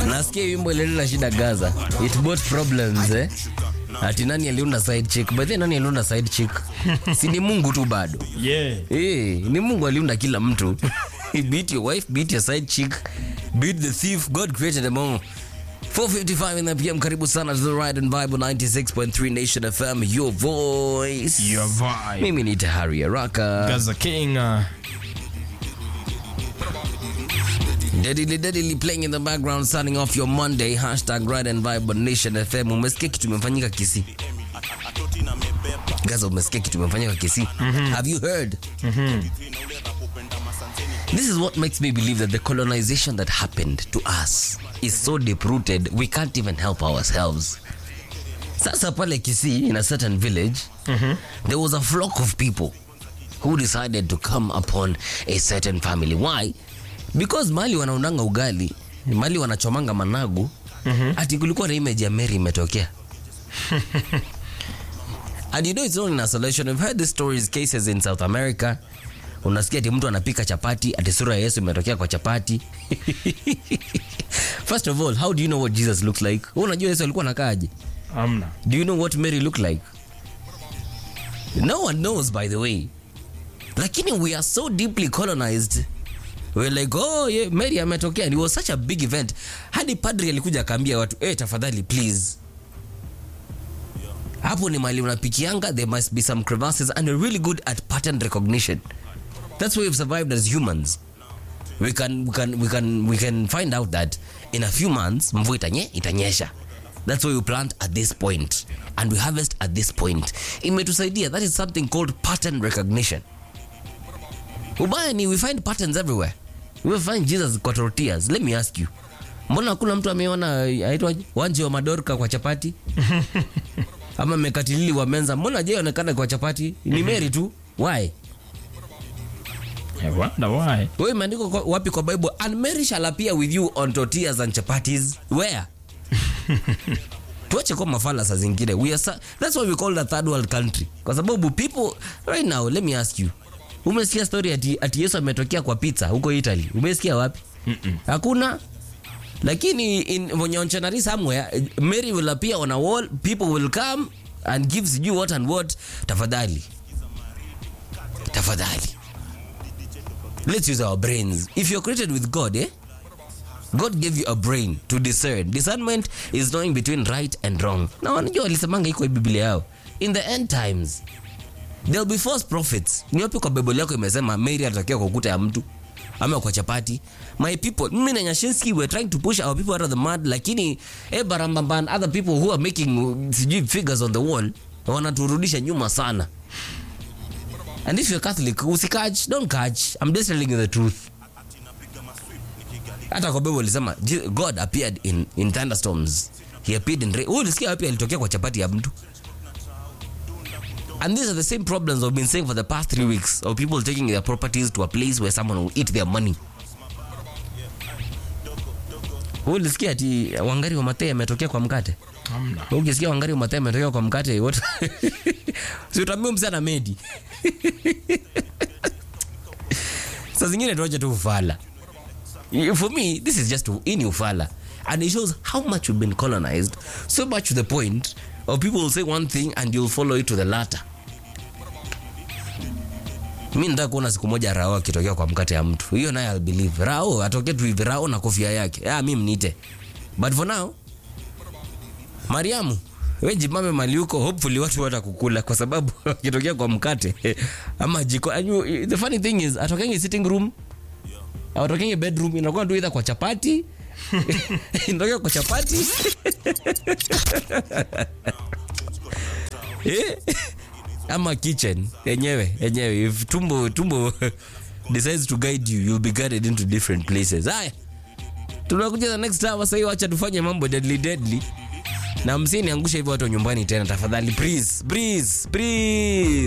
Nasikia wimbo ilileta shida Gaza. It brought problems eh. Ati nani aliunda side chick? By the way, nani aliunda side chick? si ni Mungu tu bado. Yeah. Eh, ni Mungu aliunda kila mtu. beat your wife, beat your side chick, beat the thief. God created them all. 4:55 in the PM. Karibu sana to the Ride and Bible 96.3 Nation FM. Your voice. Your vibe. Mimi ni Tahari Araka. Gaza King. Uh, Deadly, deadly playing in the background, starting off your Monday. Hashtag Ride and Vibe on Nation FM. Umesikia kitu imefanyika Kisii? Gaza, umesikia kitu imefanyika Kisii? Have you heard? This is what makes me believe that the colonization that happened to us is so deep rooted, we can't even help ourselves. Sasa pale Kisii, in a certain village, there was a flock of people who decided to come upon a certain family. Why? Because mali wanaundanga ugali, mali wanachomanga managu, ati kulikuwa na image ya Mary imetokea. And you know it's not in isolation. We've heard these stories, cases in South America. Unasikia ati mtu anapika chapati, ati sura ya Yesu imetokea kwa chapati. First of all, how do you know what Jesus looks like? Wewe unajua Yesu alikuwa anakaaje? amna. Do you know what Mary looked like? No one knows, by the way. Lakini we are so deeply colonized. We're like, oh, yeah, Mary ametokea. And it was such a big event. Hadi padri alikuja akaambia watu, eh, tafadhali please. Hapo ni mali unapikianga, there must be some crevasses and we're really good at pattern recognition. That's why we've survived as humans. We can, we can, we can, we can find out that in a few months mvua itanye, itanyesha. That's why we plant at this point and we harvest at this point. Imetusaidia. That is something called pattern recognition. Ubaya ni we find patterns everywhere. We find Jesus kwa tortillas. Let me ask you. Mbona hakuna mtu ameona aitwaje? Wanje wa Madorka kwa chapati? Ama mekatilili wa Menza. Mbona je onekana kwa chapati? Ni Mary tu. Why? I wonder why. Wewe imeandikwa kwa- wapi kwa Bible? And Mary shall appear with you on tortillas and chapatis. Where? tuache kwa mafala saa zingine we are sa- that's why we call it a third world country kwa sababu people right now let me ask you umesikia story ati, ati yesu ametokea kwa pizza huko italy umesikia wapi hakuna lakini in vonyeonchonari somewhere eh, mary will appear on a wall people will come and give sijui what and what tafadhali tafadhali let's use our brains if you're created with god eh God gave you a brain to discern. Discernment is knowing between right and wrong. Na wanajua walisemanga iko hii Biblia yao. In the end times, there'll be false prophets. Ni wapi kwa Bible yako imesema Mary atatokea kwa ukuta ya mtu ama kwa chapati? My people, mimi na Nyashinski we're trying to push our people out of the mud, lakini eh, Barambamba and other people who are making uh, sijui figures on the wall wanaturudisha nyuma sana. And if you're Catholic, usikach, don't catch. I'm just telling you the truth hata kwa bible alisema Je- god appeared in, in thunderstorms he appeared in rain Wewe ulisikia wapi alitokea kwa chapati ya mtu and these are the same problems we've been saying for the past three weeks of people taking their properties to a place where someone will eat their money Wewe ulisikia ati wangari wa matei ametokea kwa mkate Amna. Wewe ukisikia wangari wa matei ametokea kwa mkate what si utaambia msana medi saa zingine tuache tu ufala for me this is just in ufala and it shows how much we've been colonized so much to the point of people will say one thing and you'll follow it to the latter mi nataka kuona siku moja rao akitokea kwa mkate ya mtu hiyo naye I'll believe rao atokee tu hivi rao na kofia yake ah, mi mnite but for now mariamu we jimame mali huko hopefully watu watakukula kwa sababu akitokea kwa mkate ama jiko and you- the funny thing is atokenge sitting room awatokenge bedroom inakuwa tu either kwa chapati inatokea kwa chapati Eh, ama kitchen yenyewe yenyewe if tumbo tumbo decides to guide you you'll be guided into different places haya tunakuja the next hour sahii wacha tufanye mambo deadly deadly na msiniangusha hivyo watu wa nyumbani tena tafadhali please please please